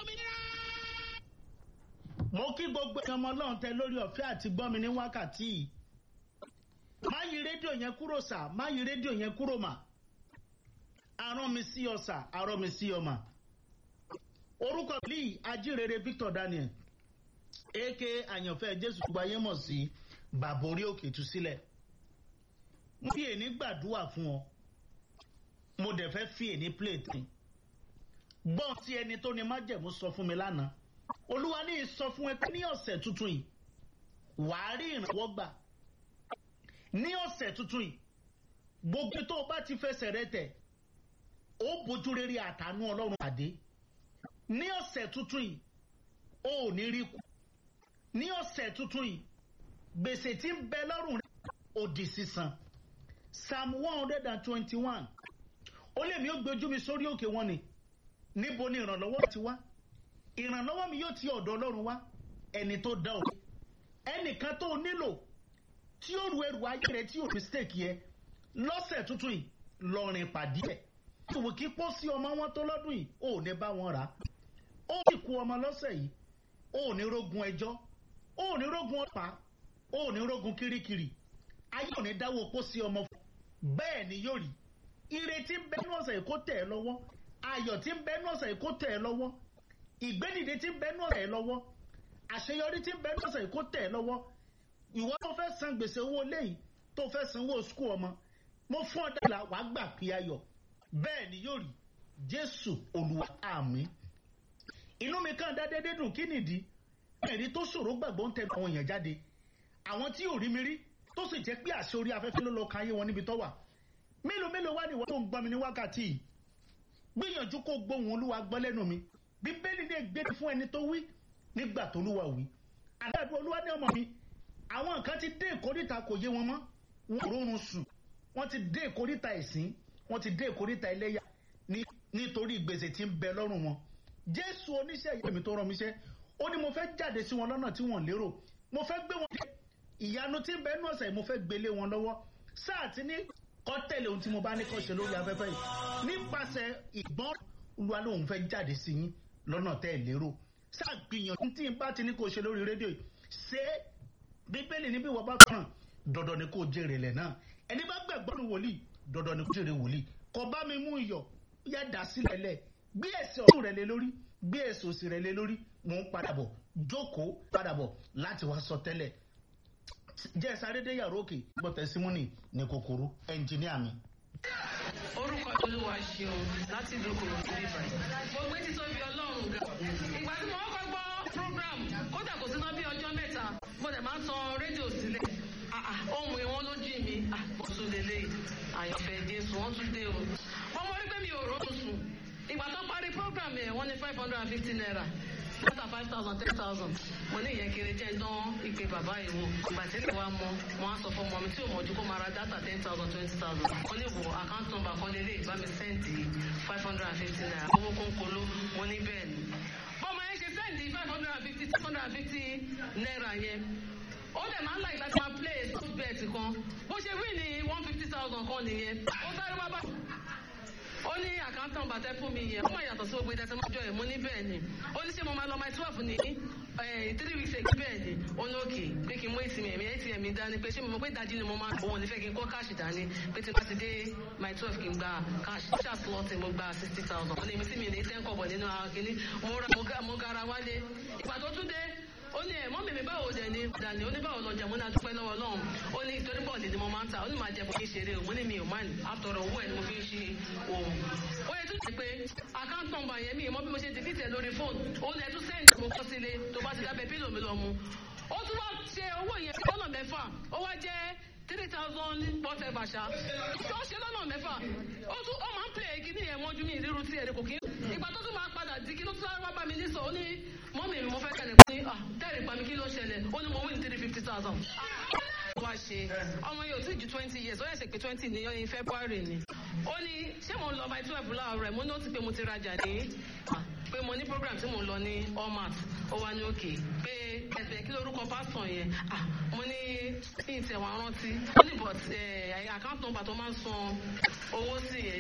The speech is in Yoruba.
òmìnira. mo kí gbogbo ẹ̀yàn ọmọ ọlọ́run tẹ lórí ọ̀fẹ́ àti gbọ́mi ní wákàtí yìí má yí rédíò yẹn kúrò sà má yí rédíò yẹn kúrò mà arán mi sí ọ sà arán mi sí ọ mà orúkọ bíi ajírere victor daniel aka àyànfẹ́ jésù gbogbo ayé mọ̀ sí bàbá orí òkè tú sílẹ̀ mo fi èní gbàdúrà fún ọ mo dẹ̀ fẹ́ fi èní plate ni gbọ́n tí ẹni tó ní májẹ̀mú sọ fún mi lánàá olúwa ní sọ fún ẹ pé ní ọ̀sẹ̀ tuntun yìí wàá rí ìrànwọ́ gbà ní ọ̀sẹ̀ tuntun yìí gbogbo tó o bá ti fẹsẹ̀ rẹ tẹ̀ ó bójú rere àtànú ọlọ́run pàdé ní ọ̀sẹ̀ tuntun yìí ó ò ní rí kù ní ọ̀sẹ̀ tuntun yìí gbèsè tí ń bẹ lọ́rùn rẹ ó di sísan psalm one hundred and twenty-one ó lè mi ó gbójú mi sórí òkè wọn ni níbo ni ìrànlọ́wọ́ ti wá ìrànlọ́wọ́ mi yóò ti ọ̀dọ̀ ọlọ́run wá ẹni tó dá òkè ẹnìkan tó nílò tí ó ru ẹrù ayé rẹ tí ò mistake yẹ lọ́sẹ̀ tuntun yìí lọ́rin pàdé ẹ̀ ìwò kí pọ́ sí ọmọ wọn tó lọ́dún yìí ò ní bá wọn rà ó sì kú ọmọ lọ́sẹ̀ yìí ò ní rógun ẹjọ́ ò ní rógun ọ̀pá ò ní rógun kirikiri ayé ò ní dáwọ́ pọ́ sí ọmọ fún bẹ́ẹ̀ ni yóò rí ìrètí ń bẹ́nu ọ̀sẹ̀ yìí kó tẹ̀ ẹ́ lọ́wọ́ ayọ̀ tí ń bẹ́nu ọ̀sẹ̀ yìí kó tẹ̀ ẹ́ lọ́wọ́ ìgbédìde tí ń bẹ́nu ọ̀sẹ̀ yìí lọ́wọ́ àṣeyọrí tí ń bẹ́nu ọ̀sẹ̀ yìí kó tẹ̀ ẹ́ lọ́wọ́ ìwọ tó fẹ́ san gbèsè owó léyìí tó fẹ́ sanwó skul ọmọ mo fún ọ dàgbà wàá gbà pé ayọ̀ bẹ́ẹ̀ ni yóò rí jésù olúwa àmì inú mi kàn dá dédé dùn kí nìdí ẹ̀rí tó ṣòro gbàgbọ́ ń tẹnu àwọn èèyàn jáde àwọn tí ò rí mi rí tó sì jẹ́ pé àṣẹ orí afẹ́fẹ́ ló lọ ka ayé wọn níbi tó wà mélòó mélòó wá ní ìwọ tó ń gbọ́ mi ní wákàtí yìí gbìyànjú kó gbóhùn olúwa gbọ́ lẹ́nu mi bíbélì lè gbé fún ẹni tó wí nígbà tó olúwa wí àdáàdúrà olúwa ní ọmọ mi àwọn nǹkan ti dé ìkórìtà kò yé wọn mọ́ wọn ò rórun sùn wọ́n ti dé ìkórìtà ẹ̀sìn wọ́n ti dé ìkórìtà ẹlẹ́yà nítorí gbèsè tí ń bẹ lọ́rùn wọn jésù oníṣẹ́ ìyá mi tó rán mi ṣẹ́ ó ní mo fẹ́ jáde sí wọn lọ́nà tí wọ́n lérò mo fẹ́ gbé wọn dé ìyanu tí ń bẹ nú ọ̀sẹ̀ mo fẹ́ gbélé wọn lọ́wọ́ sáà tí ní kọ́ tẹ̀lé ohun tí mo bá ní kọ́ ṣe lórí afẹ́fẹ́ yìí nípasẹ̀ ìgbọ́n olúwa lóun fẹ́ jáde sí yín lọ́nà tẹ́ ẹ̀ lérò sáà gbìyànjú tí n bá ti ní kó ṣe lórí rédíò yìí ṣé bíbélì níbi wọ́n bá fẹ́ràn dandan ni kò jèrè lẹ̀ náà ẹni bá gbàgbọ́ ní wòlíì dandan ni kò jèrè wòlíì kò bá mi mú iyọ̀ yá dà sílẹ̀ lẹ̀ gbé ẹsẹ̀ ọ̀tún rẹ̀ lé lórí gbé ẹsẹ̀ òsì rẹ̀ lé lórí mò ń padà bọ̀ jókòó padà bọ̀ láti wá sọ tẹ́lẹ̀ jẹ́ sáré-dé yàrá òkè gbọ́tẹ̀ símúnì ní kòkòrò ẹnjìníà mi. orúkọ olúwa ṣeun láti dókòwò síbí báyìí mo gbé títóbi ọlọ́run ga ìgbà tí mo kọ́kọ́ gbọ́ program kódà kò síná bí ọjọ́ mẹ́ta mo dẹ̀ máa ń tan rédíò sílẹ̀ ohun ìwọ̀n ló jí mi mo tún lélẹ̀ àyànfẹ́ jésù wọ́n tún dé o wọ́n mọ̀ rí pé mi ò rọ́ọ̀tún sùn ìgbà tó parí program yẹn wọ́n ní five hundred and fifty naira mọ́tà five thousand ten thousand mo ní ìyẹn kiri jẹ́ dán ìpè bàbá yìí wò ìgbà tí ìwà mọ mo á sọ fún ọmọ mi tí ò mọ̀ ju kó máa ra data ten thousand twenty thousand mo ní wo account number kan lélẹ̀ ìbá mi sẹ́ǹdì five hundred and fifty naira owó kónkolo mo ní bẹ́ẹ̀ ni bọ́mọ yẹn ṣe sẹ́ǹdì five hundred and fifty six hundred and fifty naira yẹn ó dẹ̀ máa ń láì láti máa play sport bet kan bó ṣe wí ní one fifty thousand kan nìyẹn ó sáré wá bá ó ní àkántàn bàtẹ́ fún mi yẹn ó máa yàtọ̀ sí gbogbo ìdẹ́sẹ̀ mọ́jọ́ ẹ̀ mo ní bẹ́ẹ̀ ni ó ní ṣé mo máa lọ my twelve ní three weeks ago bẹ́ẹ̀ ni ó ní òkè pé kí n mú ìsinmi ẹ̀mí atm dání pé ṣé mo mọ̀ pé ìdajì ni mo máa òun ò ní fẹ́ kí n kó káàṣì dání pé tí n bá ti dé my twelve kí n gba káàṣì ó ṣà slọ́ọ̀tì mo gba sixty thousand ó ní èmi tí mi ní ten kọ̀bọ̀ nínú akíní mo gara wálé ìgbà tó tún dé ó ní ẹ mọ́ mímí báwo dẹ̀ ni dàní ó ní báwo lọ jẹ̀mú náà dúpẹ́ lọ́wọ́ lọ́hùn ó ní torí bọ́ọ̀lì ni mo máa ń ta ó ní máa jẹ bọ́ kí n ṣeré o mo ní mi ò máa ní àtọ̀rọ̀ owó ẹ̀ ni mo fi ń ṣe òun. ó yẹ tún ti pé account number yẹn mi ìmọ̀ bí mo ṣe ti fìtẹ̀ lórí fóònù ó ní ẹ tún sẹ́ǹdì mo kọ́ sílé tó bá ti dábẹ́ pílò mi lọ mu. ó tún wá ṣe owó yẹn lọ́nà mẹ́fà ó wá jẹ́ three thousand whatever ṣá tó ṣe lọ́nà mẹ́fà ó tún ó máa ń pè é kí ní ẹ̀wọ̀n ju mi ìrírú tí ẹ̀rẹ́ kò kí ìgbà tó tún máa padà di kí ló tún wá bá mi ní sọ ó ní mọ́mì mi mo fẹ́ kẹ́lẹ̀ pé tẹ́rì pa mi kí ló ṣẹlẹ̀ ó ní mo win three fifty thousand. wá ṣe ọmọ yóò tí ju twenty years ó yẹ ṣe pé twenty ní ọyìn february ni ó ní ṣé mo ń lọ by twelve láàárọ̀ ẹ̀ mo ní ó ti pé mo ti rajà ní pé mo ní program tí mo ń lọ ní allmat ó wá ní òkè pé ẹsẹ̀ kí lórúkọ pásítọ̀ yẹn mo ní ìtẹ̀wọ̀n rántí ó ní but account number tó máa ń san owó sí yẹn